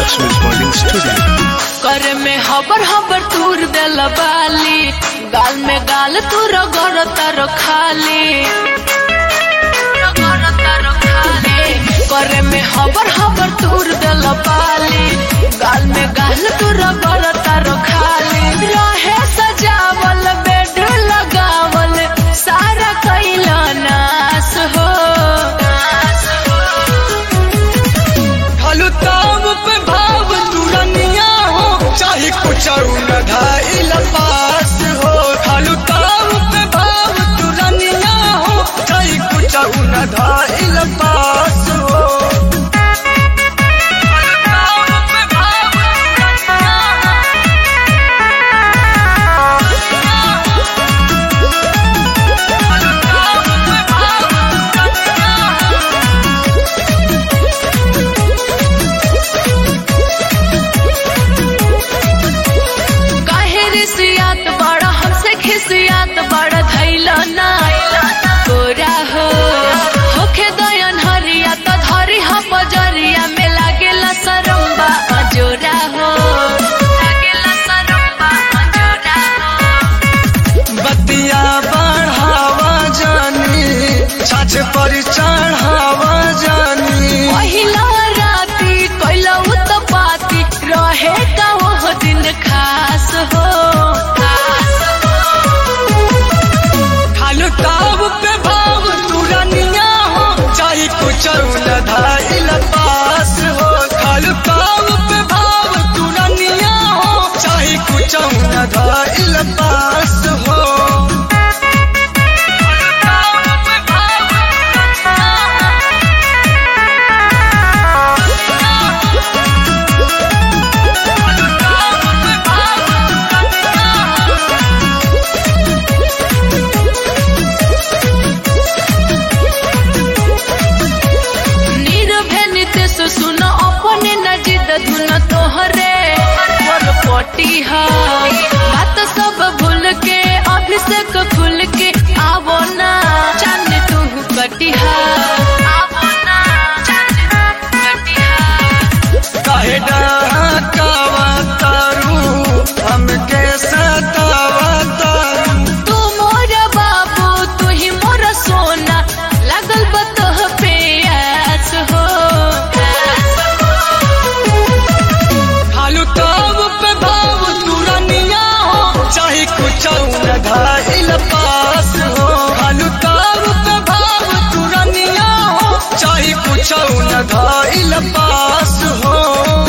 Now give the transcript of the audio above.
Lakshmi Recording Studio. कर में हबर हबर तूर देल बाली गाल में गाल तू रगड़ तर खाली रगड़ तर खाली कर में हबर हबर तूर देल बाली गाल में गाल तू रगड़ तर खाली रहे सजावल बेड लगावल सारा कैला नाश हो नाश हो खालू ताव पे भाव तुरनिया हो चाहे कुछ न धाइल पास हो खालू ताव पे भाव तुरनिया हो चाहे कुछ न धाइल पास हो खालू ताव पे भाव तुरनिया खालू ताव पे भाव तुरनिया काहे रिसियात बड़ा हमसे खिसियात बड़ा धैला ना तोरा हो होखे दयन हरिया तो धरी हम बजरिया में लागेला सरम्बा अजोरा हो लागेला सरम्बा अजोरा हो बतिया बढ़ावा जानी छाछ पर चढ़ावा जानी पहिला राती कैला उत्पाती रहे का वो दिन खास हो खास हो खालू ताव पे भाव तुरनिया हो चाहे कुछ न धाइल पास हो खालू ताव पे भाव तुरनिया हो चाहे कुछ न धाइल पास हो खालू ताव पे भाव खालू ताव पे भाव नीरवे नितेश सुन अपने न जिद धुन तोहरे पर पटी हा बात सब भूल के अभिषेक खुल के आवो ना चंद तू कटिहा आवो ना चंद तू कटिहा काहे डहकावा तारू हमके सतावा तारू तू मोर बाबू तू ही मोर सोना लगल बतह पे आस हो खालू ताव पे भाव तुरनिया हो चाहे कुछ न घाइल पास हो खालू ताव पे भाव तुरनिया हो चाहे कुछ न घाइल पास हो